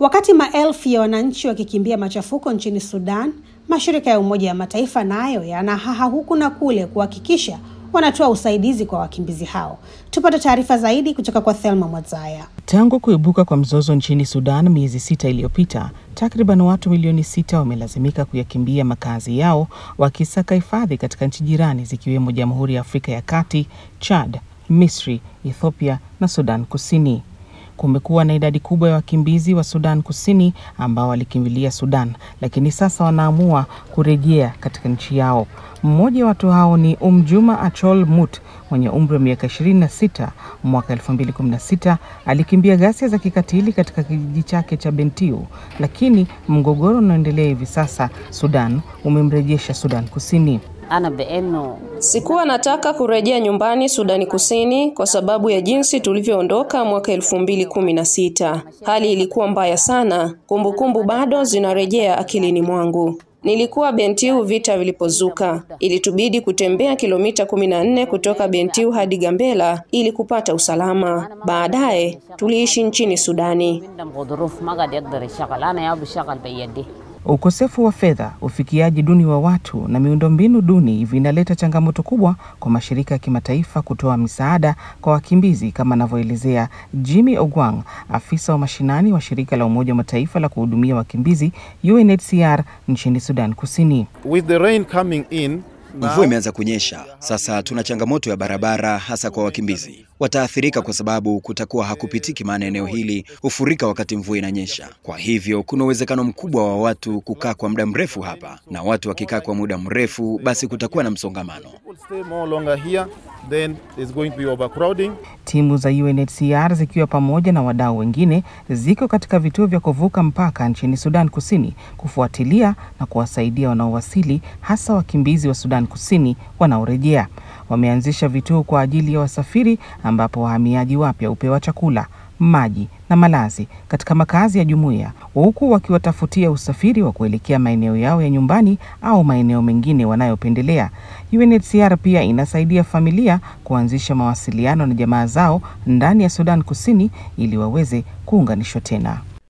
Wakati maelfu ya wananchi wakikimbia machafuko nchini Sudan, mashirika ya Umoja wa Mataifa nayo yanahaha huku na kule kuhakikisha wanatoa usaidizi kwa wakimbizi hao. Tupate taarifa zaidi kutoka kwa Thelma Mwadzaya. Tangu kuibuka kwa mzozo nchini Sudan miezi sita iliyopita, takriban watu milioni sita wamelazimika kuyakimbia makazi yao wakisaka hifadhi katika nchi jirani zikiwemo Jamhuri ya Afrika ya Kati, Chad, Misri, Ethiopia na Sudan Kusini. Kumekuwa na idadi kubwa ya wakimbizi wa Sudan Kusini ambao walikimbilia Sudan, lakini sasa wanaamua kurejea katika nchi yao. Mmoja wa watu hao ni Umjuma Achol Mut mwenye umri wa miaka 26. Mwaka 2016 alikimbia ghasia za kikatili katika kijiji chake cha Bentiu, lakini mgogoro unaoendelea hivi sasa Sudan umemrejesha Sudan Kusini. Sikuwa nataka kurejea nyumbani Sudani Kusini kwa sababu ya jinsi tulivyoondoka mwaka elfu mbili kumi na sita. Hali ilikuwa mbaya sana, kumbukumbu bado zinarejea akilini mwangu. Nilikuwa Bentiu vita vilipozuka. Ilitubidi kutembea kilomita kumi na nne kutoka Bentiu hadi Gambela ili kupata usalama. Baadaye tuliishi nchini Sudani. Ukosefu wa fedha, ufikiaji duni wa watu na miundombinu duni vinaleta changamoto kubwa kwa mashirika ya kimataifa kutoa misaada kwa wakimbizi, kama anavyoelezea Jimmy Ogwang, afisa wa mashinani wa shirika la Umoja wa Mataifa la kuhudumia wakimbizi UNHCR nchini Sudan Kusini. With the rain coming in, Mvua imeanza kunyesha sasa, tuna changamoto ya barabara, hasa kwa wakimbizi. Wataathirika kwa sababu kutakuwa hakupitiki, maana eneo hili hufurika wakati mvua inanyesha. Kwa hivyo kuna uwezekano mkubwa wa watu kukaa kwa muda mrefu hapa, na watu wakikaa kwa muda mrefu, basi kutakuwa na msongamano. stay more longer here, then there's going to be overcrowding. Timu za UNHCR zikiwa pamoja na wadau wengine ziko katika vituo vya kuvuka mpaka nchini Sudan Kusini kufuatilia na kuwasaidia wanaowasili, hasa wakimbizi wa Sudan Kusini wanaorejea. Wameanzisha vituo kwa ajili ya wasafiri ambapo wahamiaji wapya hupewa chakula, maji na malazi katika makazi ya jumuiya, huku wakiwatafutia usafiri wa kuelekea maeneo yao ya nyumbani au maeneo mengine wanayopendelea. UNHCR pia inasaidia familia kuanzisha mawasiliano na jamaa zao ndani ya Sudan Kusini ili waweze kuunganishwa tena.